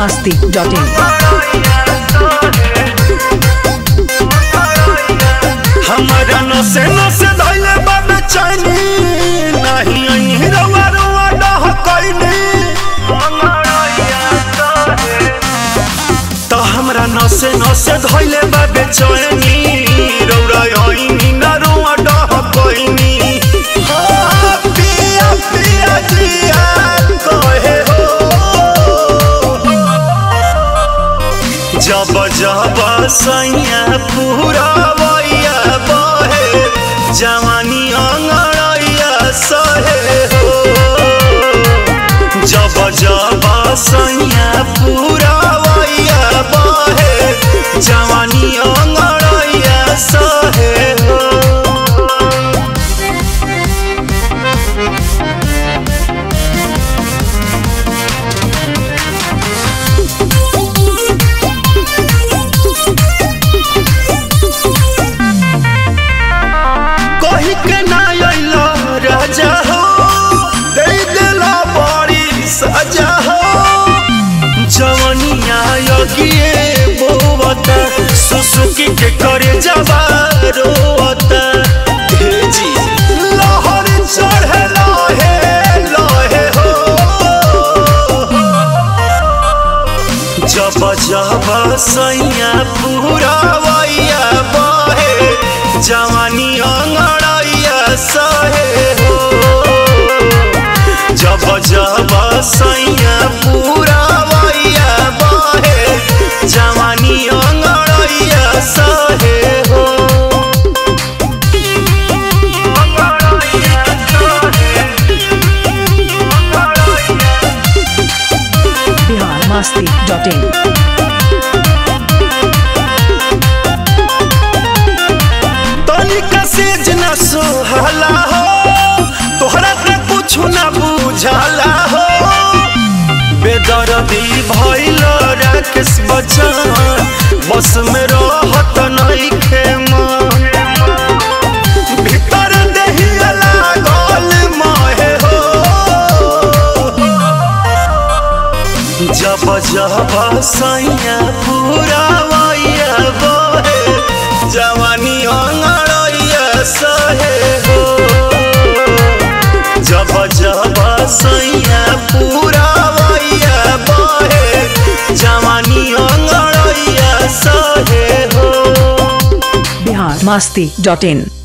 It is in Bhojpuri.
masti.in. हमारा नसे नसे धैले बाबे चैनी नहीं अही रवा रवा डह कैनी तो हमरा नसे नसे धैले बाबे चैनी रौरा अही ना रवा डह कैनी हाँ, पिया पिया जिया कहे हो जब जब सैया पूरा वैया बहे जवानी अंगड़ैया सहे हो जब जब सैया पूरा वैया बहे जवानी अंगड़ैया सहे हो कही के ना अइलो राजा हो दे दिला बड़ी सजा हो जवनिया योगिए बोवता सुसुकी के करे जवा रोवता हे जी लहर चढ़े लहे लहे हो जब जब सैया पूरा वैया बहे जवानी अंगड़ैया सहे हो जब जब सैया पूरा वैया बहे जवानी अंगड़ैया सहे हो Bihar masti.in. तनिका सेज न सोहला हो तोहरा के कुछ न बुझाला हो बेदर्दी भइल राकेश बच्चन बस में रहत नइखे मन भीतर देहिया लागल महे हो जब जब सैया पूरा वैया बहे जवानी अंगड़ैया सहे हो जब जब सैया पूरा वैया बहे जवानी अंगड़ैया सहे हो Bihar masti.in.